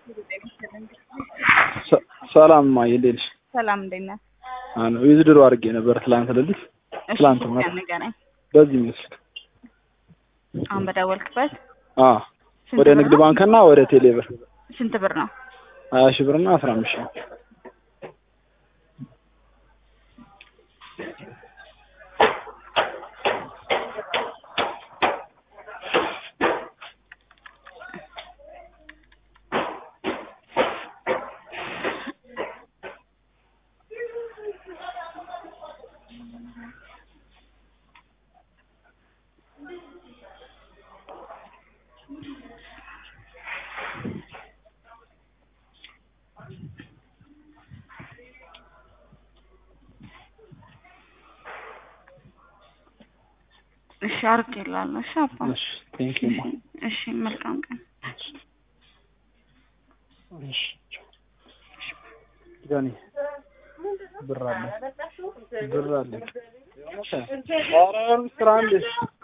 ሰላም እማዬ እንዴት ነሽ? ሰላም እንዴት ነህ? አዎ ዊዝድሮ አድርጌ ነበር ትላንት ሌሊት እሺ ትላንት ስልክ ማለት ንገረኝ። በዚህ ምስል አሁን በደወልክበት አዎ ስንት ወደ ብር ንግድ ነው? ባንክ እና ወደ ቴሌ ብር ስንት ብር ነው? ሀያ ሺህ ብር እና አስራ አምስት ሺህ እሺ አድርጌልሃለሁ። እሺ አባ እሺ ቴንክ ዩ ማ እሺ መልካም ቀን። እሺ ዳኒ ብር አለ ብር አለ ኧረ ስራ እንዴ